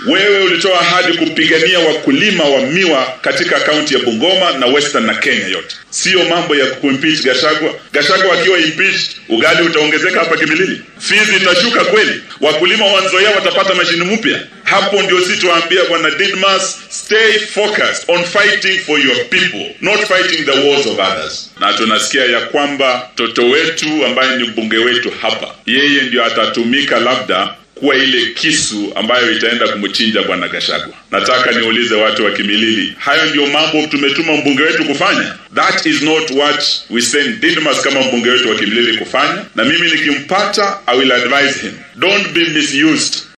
wewe ulitoa ahadi kupigania wakulima wa miwa katika kaunti ya Bungoma na Western na Kenya yote, sio mambo ya kuimpeach Gashagwa. Gashagwa akiwa impeached, ugali utaongezeka hapa Kimilili, fizi itashuka kweli, wakulima wa Nzoia watapata mashini mpya. Hapo ndio si tuambia bwana Didmas, stay focused on fighting for your people not fighting the wars of others. Na tunasikia ya kwamba mtoto wetu ambaye ni mbunge wetu hapa, yeye ndio atatumika labda kuwa ile kisu ambayo itaenda kumchinja bwana Gashagwa. Nataka niulize watu wa Kimilili, hayo ndio mambo tumetuma mbunge wetu kufanya? That is not what we send Didmas kama mbunge wetu wa Kimilili kufanya, na mimi nikimpata, I will advise him don't be misused